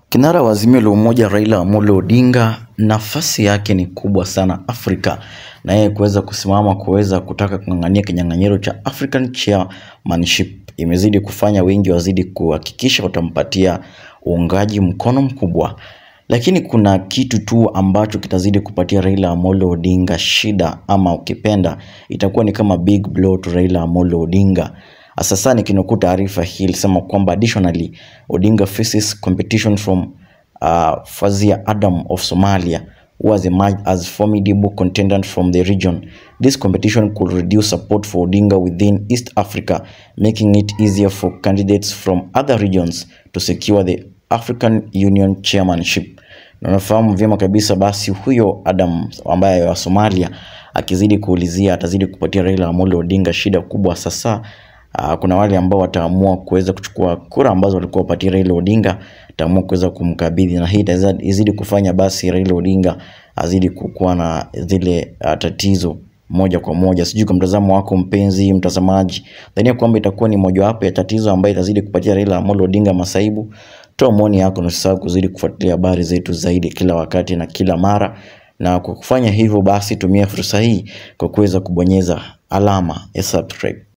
Kinara wa Azimio la Umoja Raila Amolo Odinga, nafasi yake ni kubwa sana Afrika, na yeye kuweza kusimama kuweza kutaka kung'ang'ania kinyang'anyiro cha African Chairmanship imezidi kufanya wengi wazidi kuhakikisha watampatia uungaji mkono mkubwa, lakini kuna kitu tu ambacho kitazidi kupatia Raila Amolo Odinga shida, ama ukipenda itakuwa ni kama big blow to Raila Amolo Odinga. Sasa nikinukuu taarifa hii ilisema kwamba additionally Odinga faces competition from uh, Fazia Adam of Somalia who has emerged as formidable contender from the region. This competition could reduce support for Odinga within East Africa, making it easier for candidates from other regions to secure the African Union chairmanship. Na unafahamu vyema kabisa basi huyo Adam ambaye wa Somalia akizidi kuulizia atazidi kupatia Raila Amolo Odinga shida kubwa sasa. Uh, kuna wale ambao wataamua kuweza kuchukua kura ambazo walikuwa wapatia Raila Odinga, ataamua kuweza kumkabidhi, na hii itazidi kufanya basi Raila Odinga azidi kukuwa na zile uh, tatizo moja kwa moja. Sijui kwa mtazamo wako mpenzi mtazamaji, dhania kwamba itakuwa ni mojawapo ya tatizo ambayo itazidi kupatia Raila Amolo Odinga masaibu? Toa maoni yako na usisahau kuzidi kufuatilia habari zetu zaidi kila wakati na kila mara, na kwa kufanya hivyo basi tumia fursa hii kwa kuweza kubonyeza alama ya subscribe.